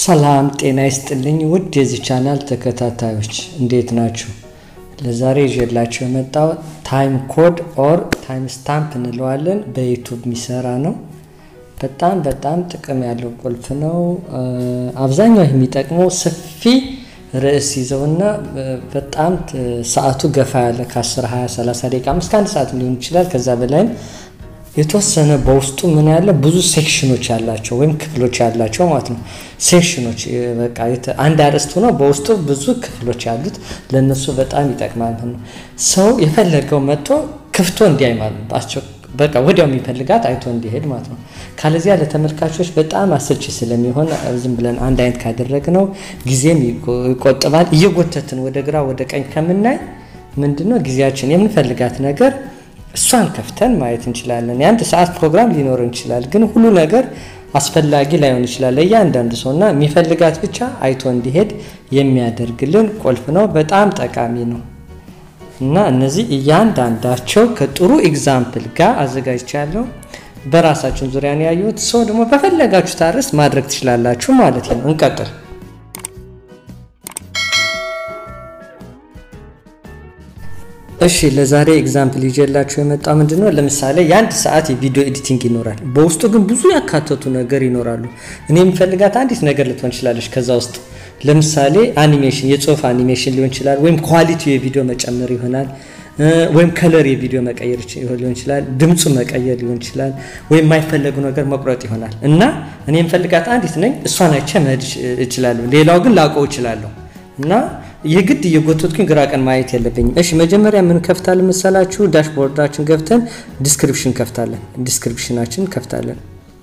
ሰላም ጤና ይስጥልኝ ውድ የዚህ ቻናል ተከታታዮች እንዴት ናችሁ? ለዛሬ ይዤላችሁ የመጣው ታይም ኮድ ኦር ታይም ስታምፕ እንለዋለን። በዩቱብ የሚሰራ ነው። በጣም በጣም ጥቅም ያለው ቁልፍ ነው። አብዛኛው የሚጠቅመው ሰፊ ርዕስ ይዘውና በጣም ሰዓቱ ገፋ ያለ ከ10 20 30 ደቂቃ እስከ አንድ ሰዓት ሊሆን ይችላል ከዛ በላይም የተወሰነ በውስጡ ምን ያለ ብዙ ሴክሽኖች ያላቸው ወይም ክፍሎች ያላቸው ማለት ነው። ሴክሽኖች በቃ አንድ አርዕስት ሆኖ በውስጡ ብዙ ክፍሎች ያሉት ለእነሱ በጣም ይጠቅማል ነው። ሰው የፈለገው መጥቶ ክፍቶ እንዲያይ ማለት ነው። በቃ ወዲያው የሚፈልጋት አይቶ እንዲሄድ ማለት ነው። ካለዚያ ለተመልካቾች በጣም አሰልቺ ስለሚሆን ዝም ብለን አንድ አይነት ካደረግነው ጊዜም ይቆጥባል። እየጎተትን ወደ ግራ ወደ ቀኝ ከምናይ ምንድነው ጊዜያችን የምንፈልጋት ነገር እሷን ከፍተን ማየት እንችላለን። የአንድ ሰዓት ፕሮግራም ሊኖር ይችላል፣ ግን ሁሉ ነገር አስፈላጊ ላይሆን ይችላል ለእያንዳንዱ ሰው እና የሚፈልጋት ብቻ አይቶ እንዲሄድ የሚያደርግልን ቁልፍ ነው። በጣም ጠቃሚ ነው እና እነዚህ እያንዳንዳቸው ከጥሩ ኤግዛምፕል ጋር አዘጋጅቻለሁ። በራሳችን ዙሪያ ነው ያየሁት። ሰው ደግሞ በፈለጋችሁት አርዕስት ማድረግ ትችላላችሁ ማለት ነው። እንቀጥል። እሺ ለዛሬ ኤግዛምፕል ይዤላችሁ የመጣው ምንድን ነው? ለምሳሌ የአንድ ሰዓት የቪዲዮ ኤዲቲንግ ይኖራል። በውስጡ ግን ብዙ ያካተቱ ነገር ይኖራሉ። እኔ የምፈልጋት አንዲት ነገር ልትሆን ትችላለች። ከዛ ውስጥ ለምሳሌ አኒሜሽን፣ የጽሁፍ አኒሜሽን ሊሆን ይችላል፣ ወይም ኳሊቲ የቪዲዮ መጨመር ይሆናል፣ ወይም ከለር የቪዲዮ መቀየር ሊሆን ይችላል፣ ድምፁ መቀየር ሊሆን ይችላል፣ ወይም የማይፈለጉ ነገር መቁረጥ ይሆናል። እና እኔ የምፈልጋት አንዲት ነኝ። እሷን አይቼ መሄድ እችላለሁ። ሌላው ግን ላውቀው እችላለሁ እና የግድ እየጎተትኩኝ ግራ ቀን ማየት የለብኝም። እሺ መጀመሪያ ምን ከፍታለን መሰላችሁ? ዳሽቦርዳችን ከፍተን ዲስክሪፕሽን ከፍታለን። ዲስክሪፕሽናችን ከፍታለን።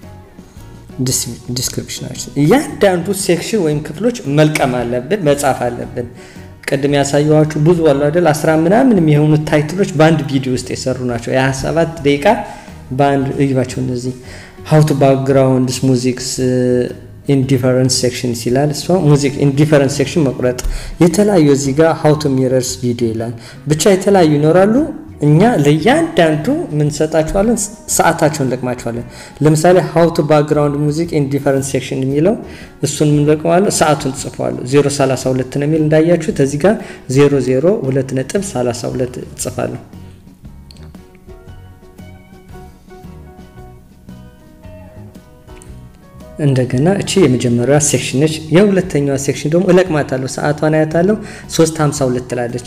ዲስክሪፕሽናችን እያንዳንዱ ሴክሽን ወይም ክፍሎች መልቀም አለብን፣ መጻፍ አለብን። ቅድም ያሳየኋችሁ ብዙ አሉ አይደል? አስራ ምናምን የሚሆኑ ታይትሎች በአንድ ቪዲዮ ውስጥ የሰሩ ናቸው። የ27 ደቂቃ በአንድ እዩባቸው። እነዚህ ሀውቱ ባክግራውንድስ ሙዚክስ ኢንዲፈረንስ ሴክሽን ይላል። እሷ ሙዚክ ኢንዲፈረንስ ሴክሽን መቁረጥ የተለያዩ እዚህ ጋር ሀው ቱ ሚረርስ ቪዲዮ ይላል። ብቻ የተለያዩ ይኖራሉ። እኛ ለእያንዳንዱ ምንሰጣቸዋለን፣ ሰዓታቸውን ለቅማቸዋለን። ለምሳሌ ሀው ቱ ባክግራውንድ ሙዚክ ኢንዲፈረንስ ሴክሽን የሚለው እሱን ምንለቅመዋለን፣ ሰዓቱን ጽፈዋለሁ። 032 ነው የሚል እንዳያችሁት እዚህ ጋር 002 ነጥብ 32 ጽፋለሁ። እንደገና እቺ የመጀመሪያዋ ሴክሽን ነች። የሁለተኛዋ ሴክሽን ደግሞ እለቅማታለሁ፣ ሰዓቷን አያታለሁ። 352 ትላለች።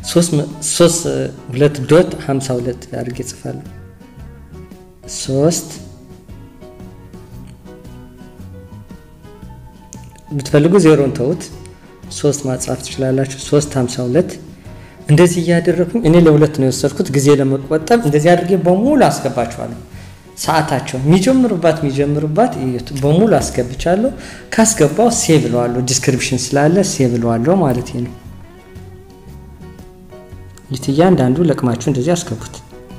2 ዶት 52 አድርጌ ጽፋለሁ። 3 ብትፈልጉ ዜሮን ተውት፣ 3 ማጻፍ ትችላላችሁ። 352 እንደዚህ እያደረግኩኝ እኔ ለሁለት ነው የወሰድኩት ጊዜ ለመቆጠብ እንደዚህ አድርጌ በሙሉ አስገባችኋለሁ። ሰዓታቸው የሚጀምሩባት የሚጀምሩባት በሙሉ አስገብቻለሁ። ካስገባው ሴቭ ለዋለሁ። ዲስክሪፕሽን ስላለ ሴቭ ለዋለሁ ማለት ነው። ይት እያንዳንዱ ለቅማችሁ እንደዚህ አስገቡት።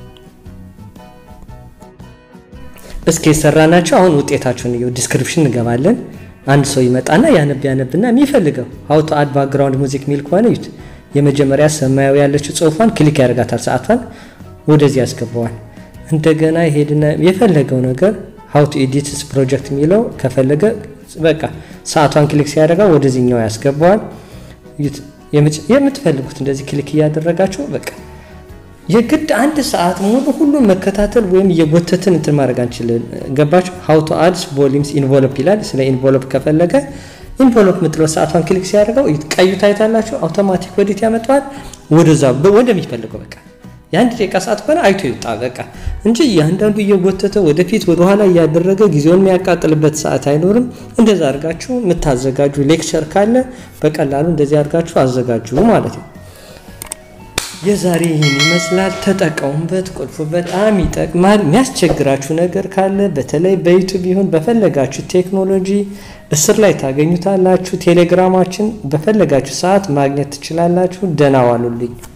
እስኪ የሰራናቸው አሁን ውጤታቸውን እየው። ዲስክሪፕሽን እንገባለን። አንድ ሰው ይመጣና ያነብ ያነብና የሚፈልገው ሀውቶ አድ ባክግራውንድ ሙዚክ ሚል ከሆነ ይት የመጀመሪያ ሰማያዊ ያለችው ጽሁፏን ክሊክ ያደርጋታል። ሰዓቷን ወደዚህ ያስገባዋል። እንደገና ይሄድና የፈለገው ነገር ሀው ቱ ኤዲትስ ፕሮጀክት የሚለው ከፈለገ በቃ ሰዓቷን ክሊክ ሲያደርጋ ወደዚህኛው ያስገባዋል። የምትፈልጉት እንደዚህ ክሊክ እያደረጋችሁ በቃ የግድ አንድ ሰዓት ሙሉ ሁሉም መከታተል ወይም እየጎተትን እንትን ማድረግ አንችልም። ገባችሁ? ሀው ቱ አድስ ቮሊምስ ኢንቮሎፕ ይላል። ስለ ኢንቮሎፕ ከፈለገ ኢንቮሎፕ የምትለው ሰዓቷን ክሊክ ሲያደርገው ቀዩ ታይታላችሁ፣ አውቶማቲክ ወዴት ያመጣዋል? ወደዛ ወደሚፈልገው በቃ የአንድ ደቂቃ ሰዓት ከሆነ አይቶ ይውጣ በቃ እንጂ እያንዳንዱ እየጎተተ ወደፊት ወደኋላ እያደረገ ጊዜውን የሚያቃጥልበት ሰዓት አይኖርም። እንደዛ አድርጋችሁ የምታዘጋጁ ሌክቸር ካለ በቀላሉ እንደዚህ አድርጋችሁ አዘጋጁ ማለት ነው። የዛሬ ይህን ይመስላል። ተጠቀሙበት። ቁልፉ በጣም ይጠቅማል። የሚያስቸግራችሁ ነገር ካለ በተለይ በዩቱብ ይሁን በፈለጋችሁ ቴክኖሎጂ እስር ላይ ታገኙታላችሁ። ቴሌግራማችን በፈለጋችሁ ሰዓት ማግኘት ትችላላችሁ። ደህና ዋሉልኝ።